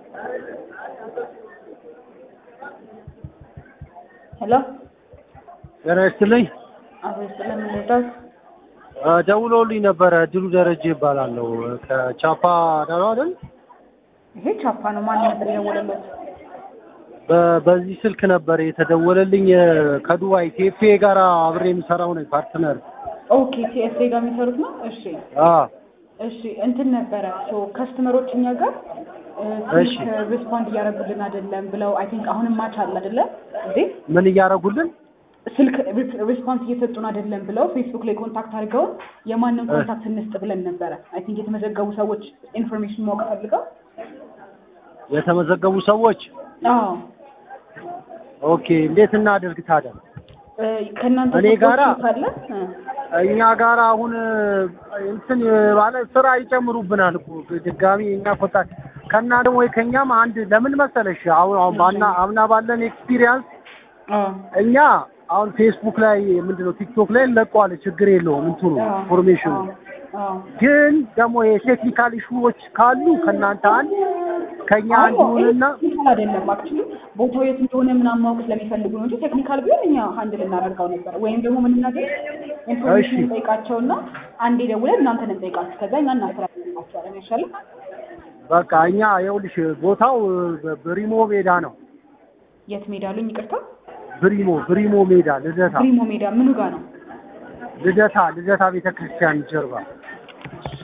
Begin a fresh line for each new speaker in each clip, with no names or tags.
ሄሎ
ጤና ይስጥልኝ።
አቤት፣ ስለምንወዳት
እ ደውለውልኝ ነበረ። ድሉ ደረጀ ይባላለሁ ከቻፓ ነው አይደል?
ይሄ ቻፓ ነው። ማን ነበር የደወለለት?
በ- በዚህ ስልክ ነበር የተደወለልኝ እ ከዱባይ ቴፌ ጋር አብሬ የምሰራው ነኝ ፓርትነር።
ኦኬ፣ ሲኤፍኤ ጋር የሚሰሩት ነው። እሺ
አ
እሺ እንትን ነበረ ሶ ከስተመሮች እኛ ጋር እ
እሺ።
ስልክ ሪስፖንድ እያደረጉልን አይደለም ብለው አይ ቲንክ አሁንም ማች አለ አይደለ እንዴ
ምን እያደረጉልን?
ስልክ ሪስፖንስ እየሰጡን አይደለም ብለው ፌስቡክ ላይ ኮንታክት አድርገውን የማንን ኮንታክት እንስጥ ብለን ነበረ። አይ ቲንክ የተመዘገቡ ሰዎች ኢንፎርሜሽን ማወቅ ፈልገው
የተመዘገቡ ሰዎች
አዎ
ኦኬ፣ እንዴት እናድርግ ታዲያ?
እ ከእናንተ
እኔ ጋራ-
ሰዎች ካለ እ
እኛ ጋር አሁን እ እንትን ማለት ስራ ይጨምሩብናል እኮ ድጋሚ እኛ ኮንታክት ከእናንተ ወይ ከእኛም አንድ ለምን መሰለሽ አሁን አሁን ባና አምና ባለን ኤክስፒሪየንስ
አዎ
እኛ አሁን ፌስቡክ ላይ ምንድነው ቲክቶክ ላይ እንለቀዋል፣ ችግር የለውም እንትኑ
አዎ
ኢንፎርሜሽኑ።
አዎ
ግን ደግሞ የቴክኒካል ኢሹዎች ካሉ ከእናንተ አንድ ከእኛ አንድ ይሁንና
ቴክኒካል አይደለም አክቹሊ ቦታው የት እንደሆነ ምናምን ማወቅ ስለሚፈልጉ ነው እንጂ ቴክኒካል ቢሆን እኛ ሀንድል እናደርገው ነበር። ወይም ደግሞ ምን እናደርግ ኢንፎርሜሽን
እሺ።
እንጠይቃቸውና አንዴ ደውለን እናንተን እንጠይቃችሁ ከዛ እኛ እናስተላልፋቸዋለን። ይሻላል።
በቃ እኛ ይኸውልሽ ቦታው እ ብሪሞ ሜዳ ነው።
የት ሜዳ አሉኝ? ይቅርታ
ብሪሞ ብሪሞ ሜዳ ልደታ
ብሪሞ ሜዳ ምኑ ጋር ነው?
ልደታ ልደታ ቤተክርስቲያን ጀርባ
እሺ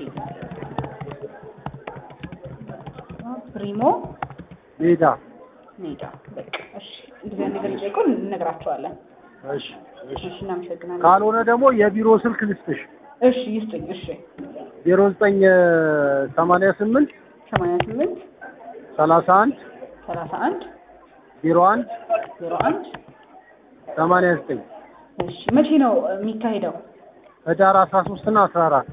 ብሪሞ
ሜዳ።
ሜዳ በቃ እሺ። እንደዚህ አይነት ነገር ሊጠይቁን እንነግራቸዋለን።
እሺ እሺ።
እሺ እናመሰግናለን።
ካልሆነ ደግሞ የቢሮ ስልክ ልስጥሽ
እሺ ይስጡኝ። እሺ
ዜሮ ዘጠኝ ሰማንያ ስምንት
ሰማንያ ስምንት
ሰላሳ አንድ
ሰላሳ አንድ
ዜሮ አንድ
ዜሮ አንድ
ሰማንያ ዘጠኝ
እሺ መቼ ነው የሚካሄደው?
ህዳር አስራ ሶስት እና አስራ አራት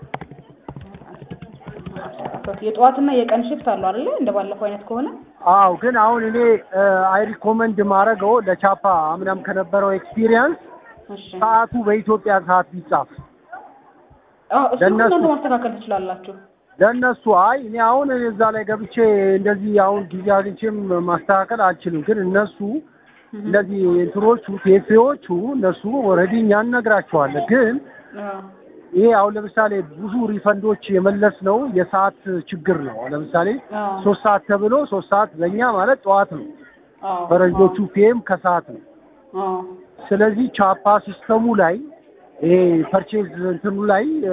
የጠዋትና የቀን ሽፍት አለው አይደለ? እንደ ባለፈው አይነት ከሆነ
አዎ ግን አሁን እኔ አይ ሪኮመንድ ማድረገው ለቻፓ አምናም ከነበረው ኤክስፒሪየንስ
እሺ
ሰዓቱ በኢትዮጵያ ሰዓት ቢጻፍ
አዎ እሱ
ለእነሱ-
እናንተ ማስተካከል ትችላላችሁ።
ለእነሱ አይ እኔ አሁን እዛ ላይ ገብቼ እንደዚህ አሁን ጊዜ አግኝቼም ማስተካከል አልችልም። ግን እነሱ እነዚህ እንትኖቹ ቴፌዎቹ እነሱ ኦልሬዲ እኛ እነግራቸዋለን። ግን
አዎ
ይሄ አሁን ለምሳሌ ብዙ ሪፈንዶች የመለስ ነው የሰዓት ችግር ነው። አሁን ለምሳሌ
አዎ
ሶስት ሰዓት ተብሎ ሶስት ሰዓት በእኛ ማለት ጠዋት ነው፣
አዎ
ፈረንጆቹ ፒኤም ከሰዓት ነው።
አዎ
ስለዚህ ቻፓ ሲስተሙ ላይ ይሄ ፐርቼዝ እንትኑ ላይ እ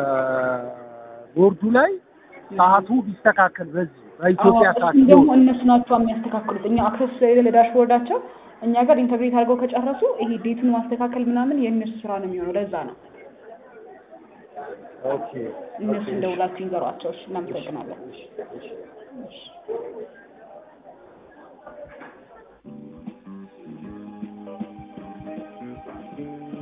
ቦርዱ ላይ ሰዓቱ ቢስተካከል በዚህ በኢትዮጵያ
አዎ
ሰዓት
እሱም ደግሞ
ቢሆን
እነሱ ናቸው የሚያስተካክሉት። እኛ አክሰስ ስለሌለ ለዳሽቦርዳቸው እኛ ጋር ኢንተግሬት አድርገው ከጨረሱ ይሄ ዴቱን ማስተካከል ምናምን የእነሱ ስራ ነው የሚሆነው። ለዛ ነው
ኦኬ
እነሱ እንደውላችሁ ይንገሯቸው። እሺ እናመሰግናለን። እሺ